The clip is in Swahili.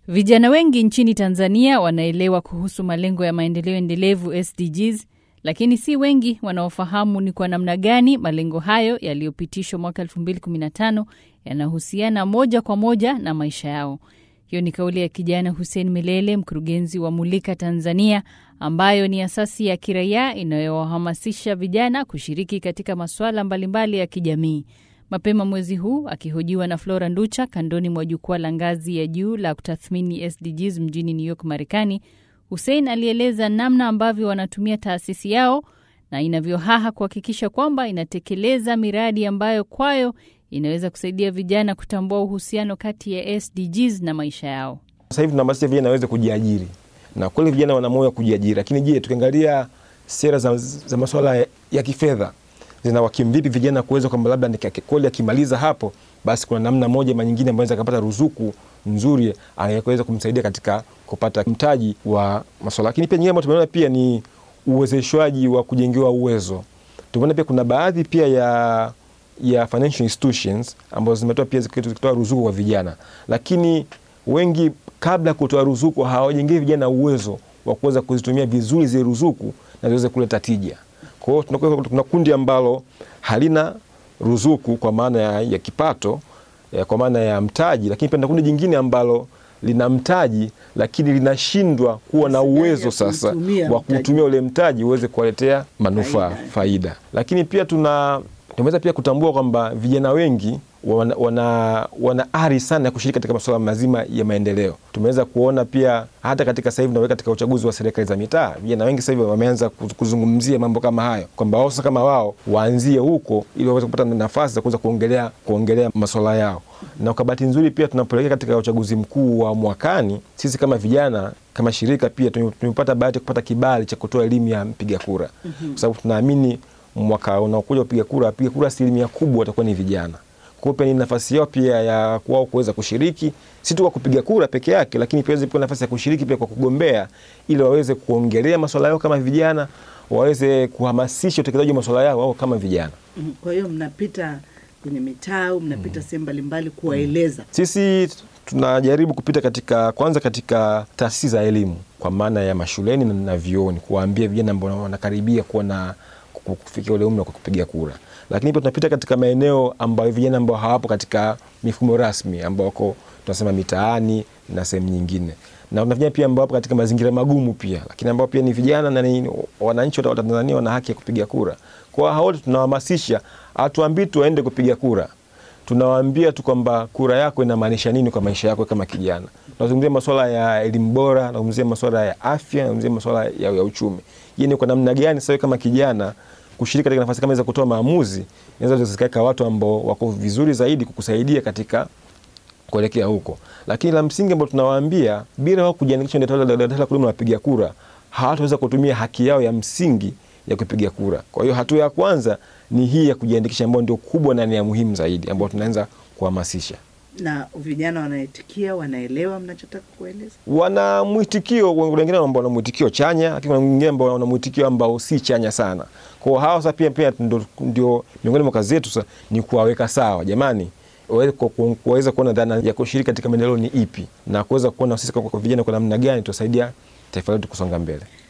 Vijana wengi nchini Tanzania wanaelewa kuhusu malengo ya maendeleo endelevu SDGs, lakini si wengi wanaofahamu ni kwa namna gani malengo hayo yaliyopitishwa mwaka 2015 yanahusiana moja kwa moja na maisha yao. Hiyo ni kauli ya kijana Hussein Milele, mkurugenzi wa Mulika Tanzania, ambayo ni asasi ya kiraia inayowahamasisha vijana kushiriki katika masuala mbalimbali ya kijamii. Mapema mwezi huu akihojiwa na Flora Nducha kandoni mwa jukwaa la ngazi ya juu la kutathmini SDGs mjini New York, Marekani, Hussein alieleza namna ambavyo wanatumia taasisi yao na inavyohaha kuhakikisha kwamba inatekeleza miradi ambayo kwayo inaweza kusaidia vijana kutambua uhusiano kati ya SDGs na maisha yao. Sasa hivi tunahamasisha vijana waweze kujiajiri, na kweli vijana wana moyo wa kujiajiri, lakini je, tukiangalia sera za, za masuala ya, ya kifedha zinawakimvipi vijana kuweza kwamba labda kweli akimaliza hapo basi kuna namna moja ama nyingine ambayo akapata ruzuku nzuri anaweza kumsaidia katika kupata mtaji wa masuala. Lakini pia nyingine ambayo tumeona pia ni uwezeshwaji wa kujengewa uwezo. Tumeona pia kuna baadhi pia ya ya financial institutions ambazo zimetoa pia zikitoa ruzuku kwa vijana, lakini wengi kabla ya kutoa ruzuku hawajengei vijana uwezo wa kuweza kuzitumia vizuri zile ruzuku na ziweze kuleta tija. Kwa hiyo kuna kundi ambalo halina ruzuku kwa maana ya, ya kipato ya, kwa maana ya mtaji, lakini pia na kundi jingine ambalo lina mtaji lakini linashindwa kuwa na uwezo sasa wa kutumia ule mtaji uweze kuwaletea manufaa faida. faida. Lakini pia tuna tumeweza pia kutambua kwamba vijana wengi wana, wana, wana ari sana ya kushiriki katika masuala mazima ya maendeleo. Tumeweza kuona pia hata katika sasa hivi tunaweka katika uchaguzi wa serikali za mitaa, vijana wengi sasa hivi wameanza kuzungumzia mambo kama hayo, kwamba wao sasa kama wao waanzie huko ili waweze kupata nafasi za kuweza kuongelea kuongelea masuala yao. Na kwa bahati nzuri pia tunapoelekea katika uchaguzi mkuu wa mwakani, sisi kama vijana kama shirika pia tumepata bahati ya kupata kibali cha kutoa elimu ya mpiga kura, mm -hmm. kwa sababu tunaamini mwaka unaokuja kupiga kura, wapiga kura asilimia kubwa watakuwa ni vijana. Kwa hiyo pia ni nafasi yao pia ya wao kuweza kushiriki, si tu kwa kupiga kura peke yake, lakini pia waweze nafasi ya kushiriki pia kwa kugombea, ili waweze kuongelea masuala yao kama vijana, waweze kuhamasisha utekelezaji wa masuala yao wao kama vijana. Kwa hiyo mnapita kwenye mitaa au mnapita sehemu mbalimbali kuwaeleza? Sisi tunajaribu kupita katika kwanza katika taasisi za elimu kwa maana ya mashuleni na, na vyuoni kuwaambia vijana ambao wanakaribia kuwa na kufikia ule umri wa kupiga kura, lakini pia tunapita katika maeneo ambayo vijana ambao hawapo katika mifumo rasmi ambao wako tunasema mitaani na sehemu nyingine, na kuna vijana pia ambao wapo katika mazingira magumu pia, lakini ambao pia ni vijana na ni wananchi wa Tanzania wana haki ya kupiga kura. Kwa hao wote tunawahamasisha, hatuambii tu waende kupiga kura, tunawaambia tu kwamba kura yako inamaanisha nini kwa maisha yako kama kijana. Tunazungumzia masuala ya elimu bora, tunazungumzia masuala ya afya, tunazungumzia masuala ya, ya uchumi. Je, ni kwa namna gani sasa kama kijana kushiriki katika nafasi kama za kutoa maamuzi inaweza zikaweka watu ambao wako vizuri zaidi kukusaidia katika kuelekea huko. Lakini la msingi ambao tunawaambia, bila wao kujiandikisha daftari la kudumu la wapiga kura, hawataweza kutumia haki yao ya msingi ya kupiga kura. Kwa hiyo hatua ya kwanza ni hii ya kujiandikisha, ambayo ndio kubwa na ni ya muhimu zaidi, ambayo tunaanza kuhamasisha na vijana wanaitikia, wanaelewa mnachotaka kueleza, wana mwitikio. Wengine ambao wana mwitikio chanya, lakini wengine ambao wana mwitikio ambao si chanya sana. Kwa hao sasa pia pia ndio miongoni mwa kazi yetu sasa ni kuwaweka sawa, jamani, waweza kuona dhana ya kushiriki katika maendeleo ni ipi, na kuweza kuona sisi kwa vijana kwa namna gani tutasaidia taifa letu kusonga mbele.